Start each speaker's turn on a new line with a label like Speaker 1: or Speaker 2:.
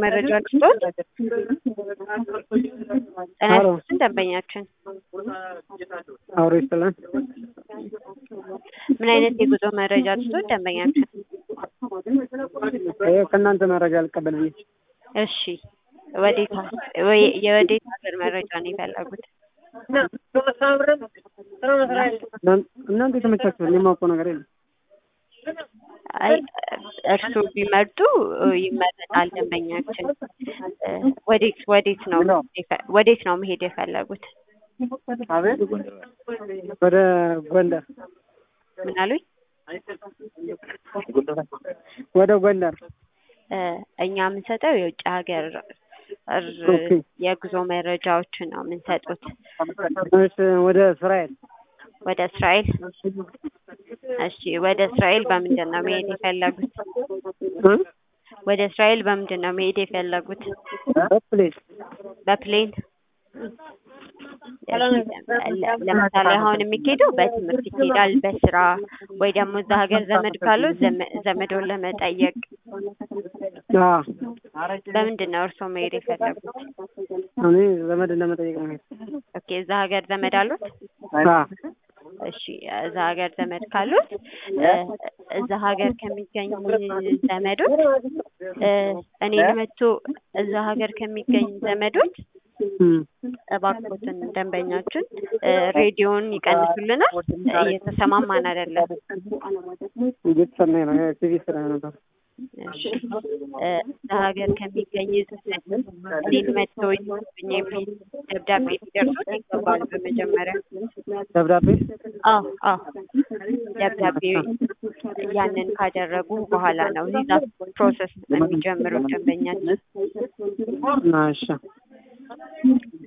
Speaker 1: መረጃ ልስጦት።
Speaker 2: አሎ
Speaker 1: ጤናችን ደንበኛችን
Speaker 2: አውሮ ይስጥልን።
Speaker 1: ምን አይነት የጉዞ መረጃ ልስጦት ደንበኛችን?
Speaker 2: ይኸው ከእናንተ መረጃ ልቀበል ብዬ
Speaker 1: እሺ ወዴት ወይ የወዴት ሀገር መረጃ ነው የፈለጉት?
Speaker 2: እናን- እናንተ የተመቻችሁ እኔ የማውቀው ነገር የለም።
Speaker 1: አይ እርስዎ ቢመርጡ ይመረጣል ደንበኛችን። እ፣ ወዴት ወዴት ነው የፈ- ወዴት ነው መሄድ የፈለጉት?
Speaker 2: አቤት ወደ ጎንደር
Speaker 1: ምን አሉኝ?
Speaker 2: ወደ ጎንደር
Speaker 1: እ፣ እኛ የምንሰጠው የውጭ ሀገር እር-
Speaker 2: ኦኬ።
Speaker 1: የጉዞ መረጃዎችን ነው የምንሰጡት።
Speaker 2: እሺ፣ ወደ እስራኤል
Speaker 1: ወደ እስራኤል እሺ፣ ወደ እስራኤል በምንድን ነው መሄድ የፈለጉት?
Speaker 2: እ?
Speaker 1: ወደ እስራኤል በምንድን ነው መሄድ የፈለጉት?
Speaker 2: በፕሌን
Speaker 1: በፕሌን ለ- ለምሳሌ አሁን የሚኬደው በትምህርት ይኬዳል፣ በስራ ወይ ደግሞ እዛ ሀገር ዘመድ ካለው ዘመ- ዘመዶን ለመጠየቅ
Speaker 2: አዎ።
Speaker 1: በምንድን ነው እርስዎ መሄድ የፈለጉት?
Speaker 2: እኔ ዘመድ ለመጠየቅ ነው የሄድኩት።
Speaker 1: ኦኬ እዛ ሀገር ዘመድ አሉት?
Speaker 2: አዎ።
Speaker 1: እሺ እዛ ሀገር ዘመድ ካሉት እ፣ እዛ ሀገር ከሚገኝ ዘመዶች እ፣ እኔን መጥቶ እዛ ሀገር ከሚገኝ ዘመዶች
Speaker 2: እም።
Speaker 1: እባክዎትን ደንበኛችን እ፣ ሬዲዮን ይቀንሱልናል፣ እየተሰማማን አይደለም።
Speaker 2: እየተሰማኝ ነው። ቲቪ ስራ ነበር።
Speaker 1: እሺ እ፣ እዛ ሀገር ከሚገኝ ዘመድ እኔን መጥቶ ይስጡኝ የሚል ደብዳቤ ሊደርሱት ይገባል። በመጀመሪያ
Speaker 2: ደብዳቤ
Speaker 1: አዎ አዎ ደብዳቤ ያንን ካደረጉ በኋላ ነው ቪዛ ፕሮሰስ የሚጀምሩት ደንበኛችን።
Speaker 2: እና እሺ